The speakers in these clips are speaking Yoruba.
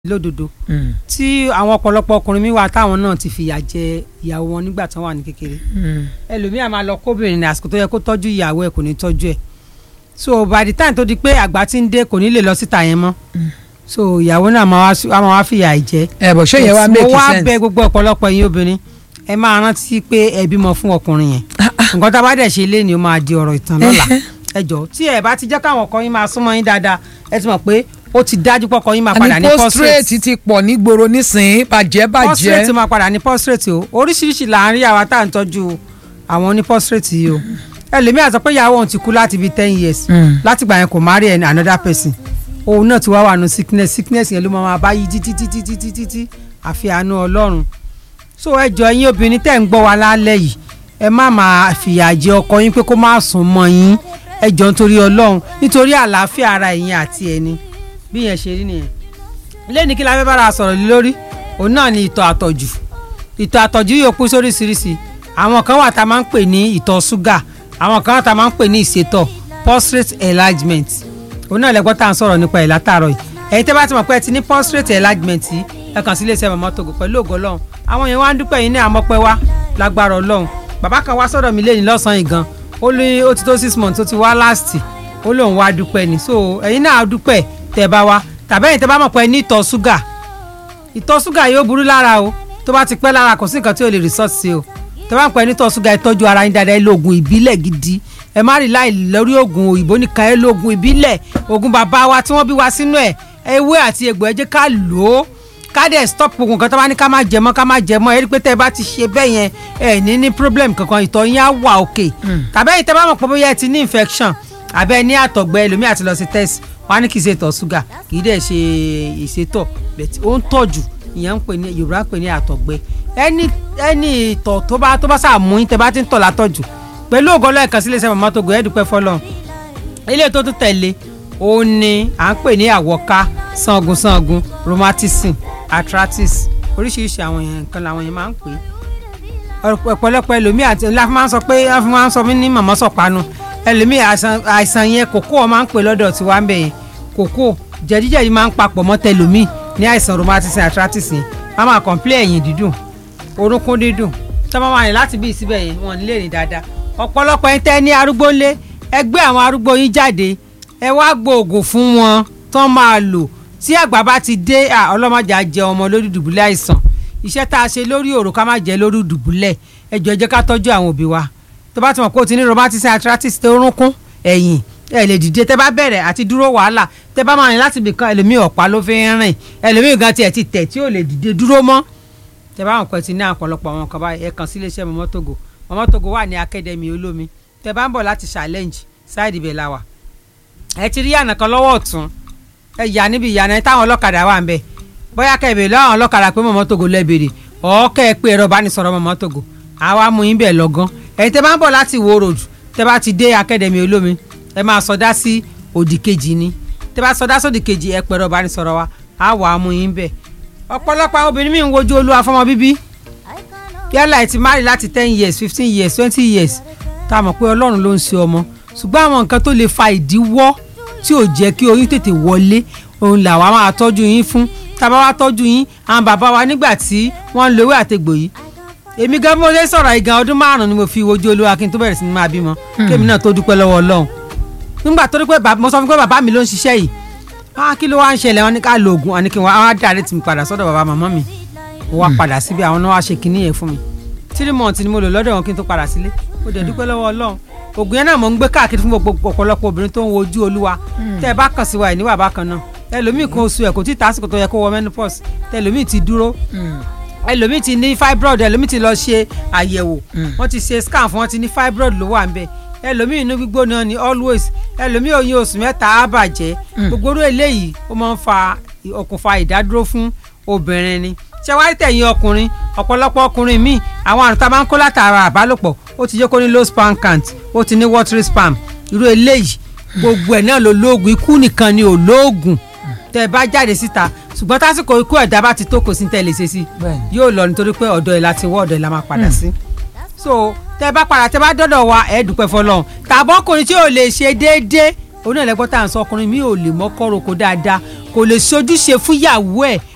lódodo tí àwọn ọ̀pọ̀lọpọ̀ ọkùnrin mi wà táwọn náà ti fìyà jẹ ìyàwó wọn nígbà tí wọ́n wà ní kékeré ẹlòmíà máa lọ kóbìnrin ní àsìkò tó yẹ kó tọ́jú ìyàwó ẹ̀ kò ní tọ́jú ẹ̀ so by the time tó di pé àgbà ti ń dé kò ní lè lọ síta yẹn mọ́ so ìyàwó náà máa wá sí- á máa wá fìyà ìjẹ ẹ bọ̀ ṣé yẹn wá mo make wá sense. bẹ̀ gbogbo ọ̀pọ̀lọpọ̀ yín obìnrin ẹ máa rántí pé ẹ bímọ fún ọkùnrin yẹn nǹkan tá a bá dẹ̀ ṣe lé ni ó máa di ọ̀rọ̀ ìtàn lọ́la ẹ jọ tí ẹ bá ti jẹ́ káwọn ọkọ yín máa súnmọ́ yín dáadáa ẹ ti mọ̀ pé ó ti dájú pé ọkọ yín máa padà ní àní prostrate postrate ti pọ̀ nígboro nísìnyí bàjẹ́ prostrate bàjẹ́ máa padà ní prostrate o oríṣiríṣi là ń rí àwa tá à ń tọ́jú àwọn ní prostrate yìí o ẹlòmíà sọ pé ìyàwó òun ti kú láti bíi ten years Mm. láti gbà yẹn kò marry ẹni another person òun náà ti wá wà nù sickness sickness yẹn ló máa máa bá yí títí títí títí títí àfi àánú ọlọ́run so ẹ jọ ẹ̀yin obìnrin tẹ́ ń gbọ́ wa lálẹ́ yìí ẹ má máa fìyà jẹ ọkọ yín pé kó má sùn mọ́ yín ẹ jọ nítorí ọlọ́run nítorí àlàáfíà ara ẹ̀yin àti ẹni bí yẹn ṣe rí nìyẹn lẹ́ni kí la fẹ́ bára sọ̀rọ̀ lé lórí òun náà ni ìtọ̀ àtọ̀jù ìtọ̀ àtọ̀jù yóò kú sóríṣiríṣi àwọn kan wà tá a máa ń pè ní ìtọ̀ ṣúgà àwọn kan wà tá a máa ń pè ní ìṣètọ̀ prostate enlargement òun náà lẹ́gbọ́n tá à ń sọ̀rọ̀ nípa ẹ̀ látàárọ̀ yìí ẹ̀yin tẹ́ bá ti mọ̀ pé ẹ ti ní prostate enlargement yìí ẹ kàn sí iléeṣẹ́ mọ̀mọ́ togo pẹ̀lú ògo ọlọ́run àwọn yẹn wá ń dúpẹ́ yín ní àmọ́pẹ́ wá lágbára ọlọ́run bàbá kan wá sọ̀rọ̀ mi lẹ́yìn lọ́sàn-án yìí gan ó ní ó ti tó six months ó ti wá last ó lóun wá dúpẹ́ ni so ẹ̀yin náà dúpẹ́ tẹ́ bá wá tàbí ẹ̀yin tẹ́ bá mọ̀ pé ẹ ní ìtọ̀ ṣúgà ìtọ̀ ṣúgà yóò burú lára o tó bá ti pẹ́ lára kò sí nǹkan tí ò lè resort sí o tó bá ń pẹ́ nítọ̀ ṣúgà ẹ tọ́jú ara yín dáadáa ẹ lo oògùn ìbílẹ̀ gidi ẹ má rí láì lórí oògùn òyìnbó nìkan ẹ lo oògùn ìbílẹ̀ oògùn bàbá wa tí wọ́n bí wa sínú ẹ̀ ewé àti egbò ẹ jẹ́ ká lò ó ká dẹ̀ stop oògùn kan tó bá ní ká má jẹ mọ́ ká má jẹ mọ́ ẹ rí pé tẹ́ ẹ bá ti ṣe bẹ́ẹ̀ yẹn ẹ ní ní problem kankan ìtọ̀ yín á wà òkè tàbí ẹ̀yin tẹ́ bá mọ̀ pé bóyá ẹ ti ní infection àbẹ́ ẹ ní àtọ̀gbẹ ẹlòmíì àti lọ sí test wọn á ní kì í ṣe ìtọ̀ ṣúgà kì í dẹ̀ ṣe ìṣètọ̀ bẹ̀tì ó ń tọ̀jù ìyẹn ń pè ní yorùbá ń pè ní àtọ̀gbẹ ẹni ẹni ìtọ̀ tó bá tó bá sàmú yín tẹ́ bá ti ń tọ̀ látọ̀jù pẹ̀lú ògo lẹ́ẹ̀kan sílé iṣẹ́ màmá tó gbé ẹ̀dùpẹ́ fọlọ́run ilé tó tún tẹ̀lé òun ni à ń pè ní àwọ̀ká sangun sangun rheumatism arthritis oríṣiríṣi àwọn yẹn nǹkan làwọn yẹn máa ń pè é ọ̀pọ̀lọpọ̀ ẹlòmíì àti ńlá fún máa ń sọ pé wọ́n fún máa ń sọ mí ní màmá sọ̀pánu ẹlòmíì àìsàn àìsàn yẹn kòkó ọ máa ń pè lọ́dọ̀ tí wàá ń bẹ̀ yẹn kòkó jẹ̀díjẹ̀dí máa ń papọ̀ mọ́ tẹlòmíì ní àìsàn rheumatism arthritis yẹn wọ́n máa kọ̀ǹpilẹ̀ ẹ̀yìn dídùn orúnkún dídùn tí wọ́n máa rìn láti bí ìsíbẹ̀ yẹn wọ́n ní lè rìn dáadáa ọ̀pọ̀lọpọ̀ ẹni tẹ́ ní arúgbó ńlé ẹgbẹ́ àwọn arúgbó yín jáde ẹ wá gbòògùn fún wọn tán máa lò tí àgbà bá ti dé à, ọlọ́mọdé á jẹ ọmọ lórí dùbúlẹ̀ àìsàn iṣẹ́ tá a ṣe lórí òrò ká má jẹ́ lórí dùbúlẹ̀ ẹ jọ̀ọ́ ẹ jẹ́ ká tọ́jú àwọn òbí wa tó bá ti mọ̀ pé o ti ní rheumatism arthritis tó rúnkún ẹ̀yìn ẹ lè dìde tẹ́ bá bẹ̀rẹ̀ àti dúró wàhálà tẹ́ bá máa rìn láti ibìkan ẹlòmíì ọ̀pá ló fi ń rìn ẹlòmíì gan tiẹ̀ ti tẹ̀ tí ò lè dìde dúró mọ́ tẹ́ bá wọn kàn ti ní àpọ̀lọpọ̀ àwọn kan báyìí ẹ kàn sí iléeṣẹ́ mọ́mọ́ togo mọ́mọ́ togo wà ní akademi olómi tẹ́ bá ń bọ̀ láti challenge side ibẹ̀ la wà ẹ ti rí àná kan lọ́wọ́ ọ̀tún ẹ yà níbi ìyànà táwọn ọlọ́kadà wà ń bẹ̀ bóyá kẹ́ ẹ bèrè lọ́wọ́ àwọn ọlọ́kadà pé mọ́mọ́ togo lẹ́ bèrè ọ̀ kẹ́ ẹ pé ẹ̀rọ ìbánisọ̀rọ̀ mọ́mọ́ togo àwa mú yín bẹ̀ lọ́gán ẹ̀yin tẹ́ bá ń bọ̀ láti wo road tẹ́ bá ti dé akademi olómi ẹ máa sọdá sí òdì kejì ni tẹ́ bá sọdá sódì kejì ẹ pẹ̀rọ ìbánisọ̀rọ̀ wa á wà á mú yín bẹ̀ ọ̀pọ̀lọpọ̀ àwọn obìnrin mi ń wojú olúwa fọmọ bíbí yálà ẹ ti marry láti ten years fifteen years twenty years tá a mọ̀ pé ọlọ́run ló ń ṣe ọmọ ṣùgbọ́n àwọn nǹkan tó lè fa ìdíwọ́ tí ò jẹ́ kí oyún tètè wọlé òun làwa máa tọ́jú yín fún tá a bá wá tọ́jú yín àwọn bàbá wa nígbà tí wọ́n ń lo ewé àtegbò yìí èmi gan mo lè sọ̀rọ̀ ìgan ọdún márùn-ún ni mo fi wojú olúwa kí n tó bẹ̀rẹ̀ sí ni máa bímọ kémi náà tó dúpẹ́ lọ́wọ́ ọlọ́run nígbà tó rí pé bàbá- mo sọ fún pé bàbá mi ló ń ṣiṣẹ́ yìí ah kí ló wá ń ṣẹlẹ̀ wọn ní ká lo oògùn àní kí wọn á dáre tì mí padà sọ́dọ̀ bàbá màmá mi mo wá padà síbi àwọn náà wá ṣe kinní yẹn fún mi three months ni mo lò lọ́dọ̀ wọn kí n tó padà sílé mo dẹ̀ dúpẹ́ lọ́wọ́ ọlọ́run oògùn yẹn náà mo ń gbé káàkiri fún gbogbo ọ̀pọ̀lọpọ̀ obìnrin tó ń wojú olúwa tẹ́ ẹ bá kàn sí wa ẹ̀ níwà bákan náà ẹlòmíì kan oṣù ẹ̀ kò tí ì tásìkò tó yẹ kó wọ menopause tẹlòmíì ti dúró ẹlòmíì ti ní fibroid ẹlòmíì ti lọ ṣe àyẹ̀wò wọ́n ti ṣe scan fún wọn ti ní fibroid ló wà ń bẹ̀ ẹlòmíì inú gbígbóná ni always ẹlòmíì oyún oṣù mẹ́ta á bàjẹ́ gbogbo orú eléyìí ó máa ń fa okùnfà ìdádúró fún obìnrin ni ṣé wàá rí tẹ̀yìn ọkùnrin ọ̀pọ̀lọpọ̀ ọkùnrin míì àwọn àrùn tá a máa ń kó látara àbálòpọ̀ ó ti jẹ́ kó ní low sperm count ó ti ní watery sperm irú eléyìí gbogbo ẹ̀ náà ló lóògùn ikú nìkan ni ò lóògùn tẹ́ ẹ bá jáde síta ṣùgbọ́n tásìkò ikú ẹ̀dá bá ti tó kò sí tẹ́ ẹ lè ṣe sí Bẹ́ẹ̀ni. yóò lọ nítorí pé ọ̀dọ̀ ẹ̀ láti wọ́ ọ̀dọ̀ ẹ̀ la máa padà sí. so tẹ́ bá padà tẹ́ bá dọ́dọ̀ wa ẹ̀ dúpẹ́ fọlọ́run tàbọ̀ ọkùnrin tí ò lè ṣe déédéé òun náà lẹ́gbọ́n tá à ń sọ ọkùnrin mi ò lè mọ́kọ́ roko dáadáa kò lè ṣojúṣe fúnyàwó ẹ̀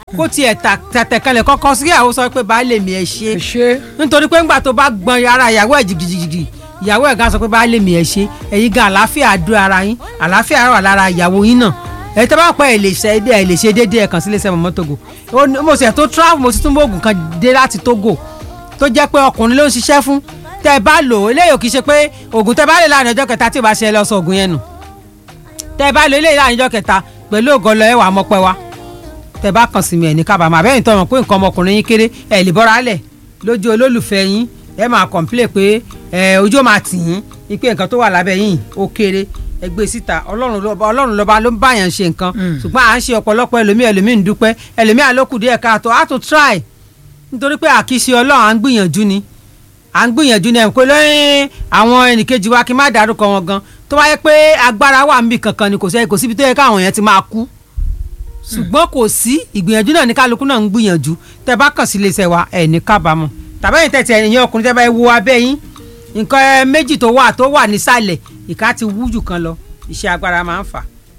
kó tiẹ̀ tà- tẹ̀tẹ̀ kanlẹ̀ kọ́kọ́ sí ìyàwó sọ pé baálé mi ẹ ṣe ẹ ṣe nítorí pé ńgbà tó bá gbọ́n ara ìyàwó ẹ̀ jìgìjìgì ìyàwó ẹ̀ gan sọ pé baálé mi ẹ ṣe ẹ̀yin gan àlàáfíà dúró ara yín àlàáfíà wà lára ìyàwó yín náà ẹ tẹ́ bá pẹ́ ẹ lè ṣe ẹ lè ṣe déédéé ẹ̀ kàn sí iléeṣẹ́ mọ̀mọ́ Togo Ó ní- mo sì ẹ̀ tó travel mo sì tún bóògùn kan dé láti Togo tó jẹ́ pé ọkùnrin ló ń ṣiṣẹ́ fún tẹ́ ẹ bá lò ó eléyìí kì í ṣe pé oògùn tẹ́ bá lè láàrin ọjọ́ kẹta tí ò bá ṣe ẹ lọ sọ oògùn yẹn nù tẹ́ ẹ bá lò eléyìí láàrin ọjọ́ kẹta pẹ̀lú ògọlọ ẹ wà mọ́pẹ́ wa tẹ́ bá kàn sí mi ẹ̀ ní kábàámọ̀ àbẹ́yìn tó mọ̀ pé nǹkan ọmọkùnrin yín kéré ẹ̀ lè bọ́ra lẹ̀ lójú olólùfẹ́ yín ẹ máa kọ̀ǹpilẹ̀ pé ẹ ojú ó máa tì yín ipe nǹkan tó wà lábẹ́ yín ó kéré ẹ gbé síta ọlọ́run lọ́ba ọlọ́run lọ́ba ló ń báyàn ṣe nǹkan ṣùgbọ́n à ń ṣe ọ̀pọ̀lọpọ̀ ẹlòmíì ẹlòmíì ń dúpẹ́ ẹlòmíì àlókù díẹ̀ káàtó á tún try nítorí pé àkíṣe ọlọ́run à ń gbìyànjú ni à ń gbìyànjú ní ẹ̀kọ́ lẹ́yìn àwọn ẹnìkejì wa kí n má dárúkọ wọn gan tó wáyé pé agbára wà níbi kankan ni kò sẹ́ kò síbi tó yẹ káwọn yẹn ti máa kú ṣùgbọ́n kò sí ìgbìyànjú náà ní kálukú náà ń gbìyànjú tẹ́ bá kàn sí iléeṣẹ́ wa ẹ̀ ní kábàámọ̀ tàbẹ́yìn tẹ̀tì ẹ̀yìn ọkùnrin tẹ́ bá wo abẹ́ yín nǹkan ẹ méjì tó wà tó wà nísàlẹ̀ ìka ti wú jù kan lọ iṣẹ́ agbára máa ń fà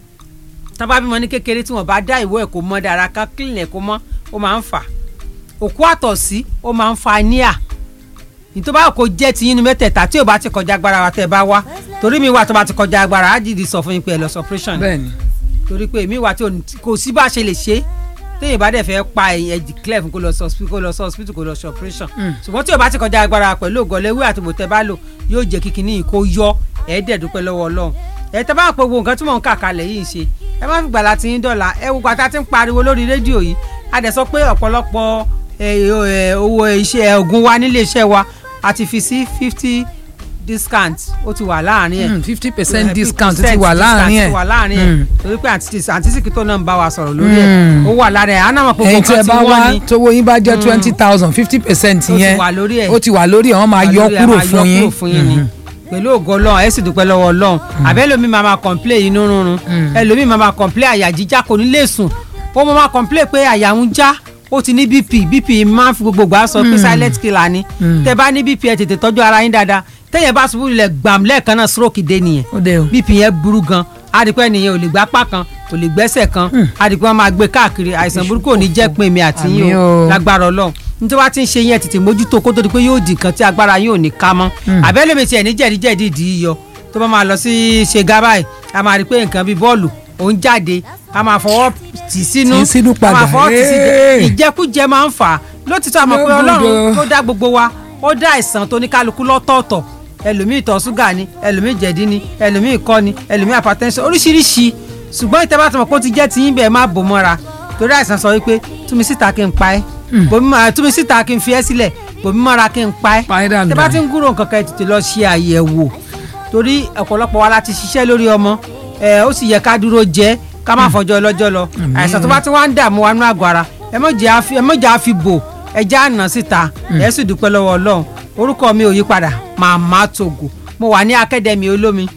tán bá bímọ ní kékeré tí wọ́n bá dá ìwọ ẹ̀ kó mọ́ dára kan clean ẹ̀ kó mọ́ ó máa ń fà òkú àtọ̀sí ó máa ń fa níà nítorí báwo kò jẹ́ ti yín ní mẹ́tẹ̀ẹ̀ta tí ò bá ti kọjá agbára wa tẹ́ bá wá torí mi wà tó bá ti kọjá agbára á dìdí sọ fún yín pé ẹ lọ sọ operation bẹ́ẹ̀ni torí pé èmi wà tí ò ní- kò sí bá a ṣe lè ṣe téèyàn bá dẹ̀ fẹ́ pa ẹ̀yìn ẹ̀jì clef kó lọ sọ hospital kó lọ sọ hospital kó lọ sọ operation ṣùgbọ́n tí ò bá ti kọjá agbára pẹ̀lú ògọ́lẹ́wé àti bòtẹ́ bá lò yóò jẹ́ kí kinní yìí kó yọ ẹ̀ẹ́dẹ̀ dúpẹ́ lọ́wọ́ ọlọ́run ẹ̀ tẹ́ bá ń pe gbogbo nǹkan tí mò ń kà kalẹ̀ yìí ṣe ẹ má fi gbàlá tí yín dọ̀la ẹ wo gbàtà tí ń pariwo lórí rédíò yìí a dẹ̀ sọ pé ọ̀pọ̀lọpọ̀ ẹ, ẹ, owó iṣẹ́ oògùn wa nílé iṣẹ́ wa a ti fi sí fifty discount ó ti wà láàrin ẹ̀ fifty percent Eh, discount 50% ti wà láàrin discount ẹ̀ ti wà láàrin ẹ̀ Mm. torí pé àǹtí àǹtí Sìkìtò náà ń bá wa sọ̀rọ̀ lórí ẹ̀ Mm. ó wà lára ẹ̀ àná mọ̀ pé ẹ̀yin gbogbo tí ẹ nǹkan bá ti wá wọ́n ni tówó yín bá jẹ́ twenty thousand fifty percent Ó ti yẹn wà lórí ẹ̀. ó ti wà lórí ẹ̀ wọ́n máa yọ Àlórí ẹ̀ kúrò máa yọ fún yín kúrò fún yín ni pẹ̀lú ògo Ọlọ́run ẹ sì dúpẹ́ lọ́wọ́ Ọlọ́run àbẹ́lómi máa máa complain inú rúnrún ẹlòmíì máa máa complain àyà jíjá kò ní lè sùn ó máa máa complain pé àyà ń já ó ti ní bp bp máa ń fi gbogbo gbà sọ pé silent killer ni tẹ bá ní bp ẹ tètè tọ́jú ara yín dáadáa tẹ́yẹ̀ bá ṣubú lulẹ̀ gbàm lẹ́ẹ̀kan náà stroke dé nìyẹn ó dé o bp yẹn burú gan adìpẹ́ nìyẹn ò lè gbá apá kan kò lè gbẹ́sẹ̀ kan adìpẹ́ wọn máa gbé káàkiri àìsàn burúkú ò ní jẹ́ pin mi àti yín Àmín o o. lágbára Ọlọ́run nítorí wá ti ń ṣe yẹn tètè mójútó kó tó di pé yóò di nǹkan tí agbára yín ò ní ká mọ́ àbẹ́lẹ̀ mi tiẹ̀ ní jẹ̀díjẹ̀dí ìdí yíyọ tó bá máa lọ sí ṣe gábàì a máa rí i pé nǹkan bíi bọ́ọ̀lù òun jáde a máa fọwọ́ tì sínú Tì í sínú a padà. máa fọwọ́ tì sí Hey. ìjẹkújẹ máa ń fà á lótìtọ́ àmọ́ pé Yóò Ọlọ́run gbọ́dọ̀. tó dá gbogbo wa ó dá àìsàn tó ní kálukú lọ́tọ̀ọ̀tọ̀ ẹlòmíì ìtọ̀ ṣúgà ni ẹlòmíì jẹ̀dí ni ẹlòmíì ikọ́ ni ẹlòmíì hypertension oríṣiríṣi ṣùgbọ́n ìtẹ́ bá ti mọ̀ pé ó ti jẹ́ tiyín bẹ́ẹ̀ má bò mọ́ra torí àìsàn sọ wípé túnmí síta kí n pa ẹ́ bòmí máa túnmí síta kí n fi ẹ́ sílẹ̀ bòmí mọ́ra kí n pa ẹ́ Pa ẹ́ dànù tẹ́ bá dànù. ti ń gúrò nǹkan kan ẹ tètè lọ ṣe àyẹ̀wò torí ọ̀pọ̀lọpọ̀ wa la ti ṣiṣẹ́ lórí ọmọ ẹ ó sì yẹ ká dúró jẹ́ ká má fọjọ́ ọlọ́jọ́ lọ àìsàn tó bá ti wá ń dààmú wa nú àgọ́ ara ẹ mọ̀ jẹ́ àfi- ẹ mọ̀ jẹ́ àfi bò ẹ já àná síta ẹ sì dúpẹ́ lọ́wọ́ Ọlọ́run orúkọ mi ò yí padà Màmá Togo mo wà ní akademi olómi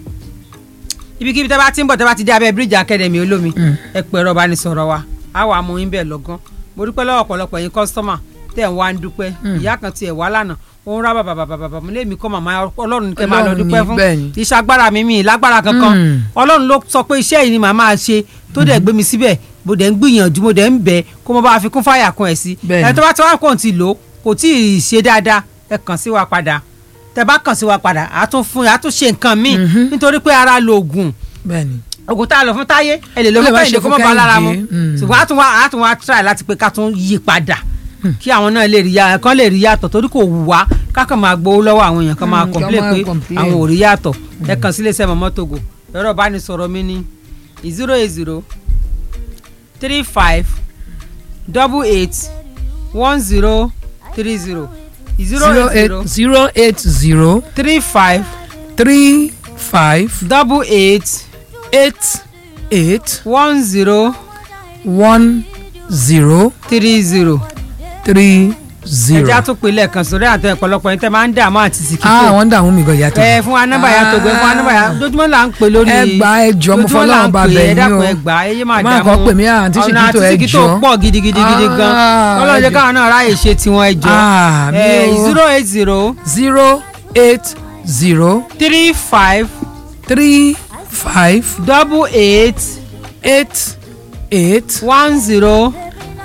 ibikíbi tẹ́ bá ti ń bọ̀ tẹ́ bá ti dé abẹ́ bíríìjì akademi olómi ẹ pè ẹ̀rọ ìbánisọ̀rọ̀ wa á wà mú yín bẹ́ẹ̀ lọ́gán mo dúpẹ́ lọ́wọ́ ọ̀pọ̀lọpọ̀ yín kọ́sítọ́mà tẹ̀ ń wá ń dúpẹ́ ìyá kan tiẹ̀ wá lánàá ó ń rá bàbà bàbà bàbà mo lé mi kọ́ màmá ọlọ́run ní kẹ́ máa lọ Ọlọ́run dúpẹ́ ni, fún bẹ́ẹ̀ ni. iṣẹ́ agbára mi mi lágbára kankan Mm. ọlọ́run ló sọ pé iṣẹ́ yìí ni màá máa ṣe tó dẹ̀ gbé mi síbẹ̀ mo dẹ̀ ń gbìyànjú mo dẹ̀ ń bẹ̀ kó mo bá fi kún fáyà kan ẹ̀ sí Bẹ́ẹ̀ ni. ẹ̀ tó bá ti wá kàn ti lò ó kò tí ì ṣe dáadáa ẹ kàn sí wa padà tẹ bá kàn sí wa padà á tún fún á tún ṣe nǹkan míì nítorí pé ara lo oògùn bẹ́ẹ̀ni oògùn tá a lò fún táyé ẹ lè lò Ó lè fún má kẹ́hìndé ṣe kó fún mọ̀ bá lára mu Kẹ́hìndé, mm. ṣùgbọ́n á tún wá á tún wá try láti pé ká tún yí padà kí àwọn náà lè rí ya kán lè rí yàtọ̀ torí kò wù wá kákan máa gbowó lọ́wọ́ àwọn èèyàn kan máa Mm, complain kán máa pé complain. àwọn ò rí yàtọ̀ ẹ kàn sí iléeṣẹ́ Mama Togo ẹ̀rọ ìbánisọ̀rọ̀ mi ní zero eight zero three five double eight one zero three zero zero zero eight eight zero zero eight zero three five three five double eight eight eight one zero one zero three zero. three zero. ẹja tó pe lẹ́ẹ̀kan sórí àtẹ ọ̀pọ̀lọpọ̀ yín tẹ́ máa ń dààmú àti ah Sìkìtò wọ́n ń dààmú mi gan yàtọ̀. ẹ fún wa nọ́mbà yà tó gbé fún wa nọ́mbà yà dojúmọ́ là ń pè lórí ẹ gbà ẹ jọ mo dojúmọ́ là fọlọ́run ń bá pè, bẹ̀ ẹ yín dákun o. ẹ gbà ẹ yé máa Má dààmú kàn pè mí, àǹtí ọ̀nà Sìkìtò, àti ẹ Sìkìtò jọ̀ọ́. pọ̀ gidigidigidi gan Ah, ọlọ́run ẹ jẹ́ jọ̀ọ́. káwọn náà ráyè ṣe tiwọn ẹ jọ Ah, mi ẹ o. zero eight zero zero eight zero three five three five double eight eight eight one zero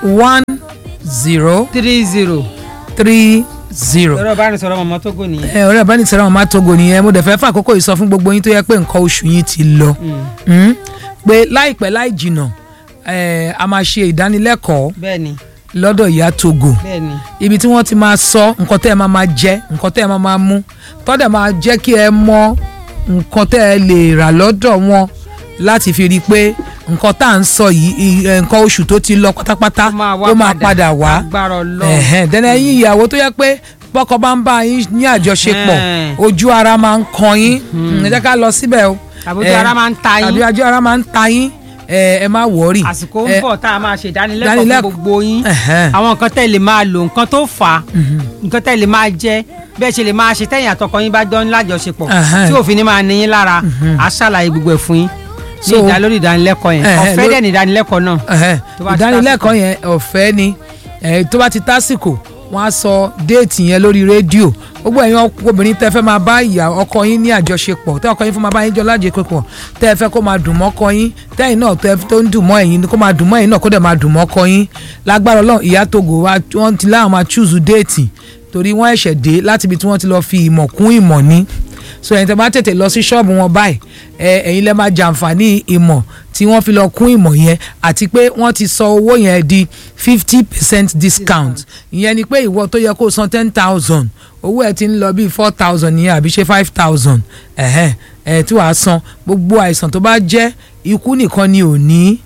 one zero three zero three zero. ẹ̀rọ ìbánisọ̀rọ̀ mọ̀mọ́ Tógò nìyẹn. ẹ ọ̀rẹ́ ìbánisọ̀rọ̀ màmá Togo nìyẹn mo dẹ̀ fẹ́ fún àkókò yìí sọ fún gbogbo yín tó yẹ pé nǹkan oṣù yín ti lọ Mm. pé láìpẹ́ láì jìnnà eh, a máa ṣe ìdánilẹ́kọ̀ọ́ bẹ́ẹ̀ni lọ́dọ̀ ìyá Togo bẹ́ẹ̀ni ibi tí wọ́n ti máa sọ nǹkan tẹ́ ẹ máa máa jẹ nǹkan tẹ́ ẹ máa máa mú tọ́dẹ̀ máa jẹ́ kí ẹ mọ nǹkan tẹ́ ẹ lè rà lọ́dọ̀ wọn láti fi rí i pé nǹkan tá à ń sọ yìí i- eh, nǹkan oṣù tó ti lọ pátápátá ó máa padà wá agbára Ọlọ́run ẹ̀hẹ́n dẹ́nà ẹ̀yin ìyàwó tó yẹ pé bọ́kọ bá ń bá yín ní àjọṣepọ̀ Ẹ̀hẹ́n. ojú ara máa ń kan yín ẹ jẹ́ ká lọ síbẹ̀ o àbójú Eh, ara máa ń ta tàbí yín ojú ara máa ń ta yín ẹ ẹ má wọ̀ọ́rì àsìkò ń Eh, bọ̀ tá a máa ṣe ìdánilẹ́kọ̀ọ́ fún ìdánilẹ́kọ̀ọ́. gbogbo yín ẹ̀hẹ́n. àwọn nǹkan tẹ́ lè máa lò nǹkan tó fà á nǹkan tẹ́ lè máa jẹ bẹ́ẹ̀ ṣe lè máa ṣe tẹ́yìn àtọkọ yín bá jọ ń lájọṣepọ̀ Ẹ̀hẹ́n. tí òfin ní máa ní yín lára á ṣàlàyé gbogbo ẹ̀ fún yín ní So- ìdá lórí ìdánilẹ́kọ̀ọ́ yẹn Ẹ̀hẹ́n, ọ̀fẹ́ ló- dẹ̀ ní ìdánilẹ́kọ̀ọ́ náà Ẹ̀hẹ́n. tó bá ti ìdánilẹ́kọ̀ọ́ yẹn ọ̀fẹ́ ni eh, tó bá ti tásìkò wọ́n á sọ déètì yẹn lórí rédíò gbogbo ẹ̀yin ọk- obìnrin tẹ́ fẹ́ máa bá ìyá ọkọ yín ní àjọṣepọ̀ tẹ́ ọkọ yín fẹ́ máa bá yín jọ lájọṣepọ̀ tẹ́ ẹ fẹ́ kó máa dùn mọ́kọ yín tẹ́yìn náà tẹ́ tó ń dùn mọ́ ẹ̀yin kó máa dùn mọ́ ẹ̀yin náà kó dẹ̀ máa dùn mọ́kọ yín lágbára Ọlọ́run ìyá Togo wa wọ́n ti láwọn máa chúùsù déètì torí wọ́n ẹ̀ṣẹ̀ dé láti ibi tí wọ́n ti lọ fi ìmọ̀ kún ìmọ̀ ní so ẹ̀yin tẹ́ bá tètè lọ sí ṣọ́ọ̀bù wọn báyìí ẹ ẹ̀yin lẹ́ máa jàǹfààní ìmọ̀ tí wọ́n fi lọ kún ìmọ̀ yẹn àti pé wọ́n ti sọ owó yẹn di fifty percent discount ìyẹn ni pé ìwọ tó yẹ kó san ten thousand owó ẹ ti ń lọ bíi four thousand yẹn àbí ṣe five thousand ẹ̀hẹ́n ẹ̀ tí wàá san gbogbo àìsàn tó bá jẹ́ ikú nìkan ni ò ní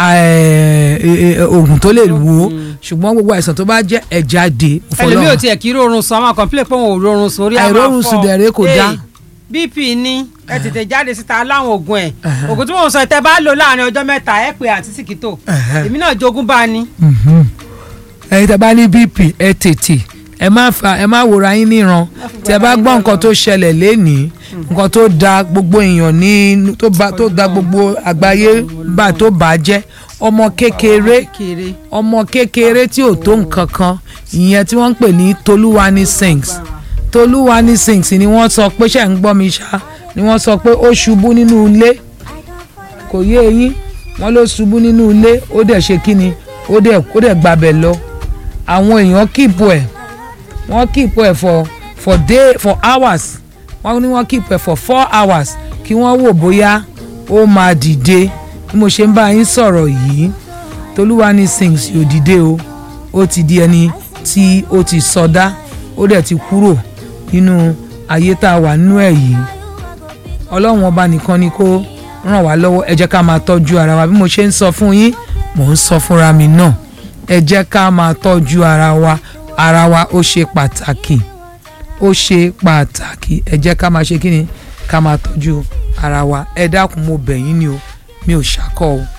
oògùn tó lè wò ó ṣùgbọ́n gbogbo àìsàn tó bá jẹ́ ẹ̀ jáde ẹlòmíì ò tiẹ̀ kí rọrùn sùn àwọn kọ̀ǹpilẹ̀ pé wọn ò rọrùn sùn orí àwọn afọ Àìrórun sùn dẹ̀rẹ̀ kò dáa. bp ní ẹ tètè jáde síta láwọn oògùn ẹ oògùn tí wọn sọ tẹ bá lò láàrin ọjọ́ mẹ́ta ẹ pé àti síkítò èmi náà jogún bá a ní. ẹ̀yin tẹ́ bá ní bp ẹ tètè ẹ má fa ẹ má wòra yín níran tẹ́ bá gbọ́ nǹkan tó ṣẹlẹ̀ lénìí nǹkan tó da gbogbo èèyàn ní tó ba tó da gbogbo àgbáyé bá tó bà á jẹ́ ọmọ kékeré kéré ọmọ kékeré tí ò tó nǹkan kan ìyẹn tí wọ́n ń pè ní tolúwani sings tolúwani sings ni wọ́n sọ pé ṣe ń gbọ́ mi ṣá ni wọ́n sọ pé ó ṣubú nínú ilé kò yé eyín wọ́n ló ṣubú nínú ilé ó dẹ̀ ṣe kí ni ó dẹ̀ ó dẹ̀ gbabẹ̀ lọ àwọn èèyàn kíìpù ẹ̀ wọ́n kíìpù ẹ̀ for for day for hours wọ́n ní wọ́n kíìpù ẹ̀ for four hours kí wọ́n wò bóyá ó máa dìde bí mo ṣe ń bá yín sọ̀rọ̀ yìí tolúwani sings yóò dìde o ó ti di ẹni tí ó ti sọdá ó dẹ̀ ti kúrò nínú ayé tá a wà nínú ẹ̀ yìí ọlọ́run ọba nìkan ni kó ràn wá lọ́wọ́ ẹ jẹ́ ká máa tọ́jú ara wa bí mo ṣe ń sọ fún yín mò ń sọ fúnra mi náà ẹ jẹ́ ká máa tọ́jú ara wa ara wa ó ṣe pàtàkì ó ṣe pàtàkì ẹ jẹ́ ká máa ṣe kí ni ká máa tọ́jú ara wa ẹ dákun mo bẹ̀ yín ni o mi ò ṣàkọ́ o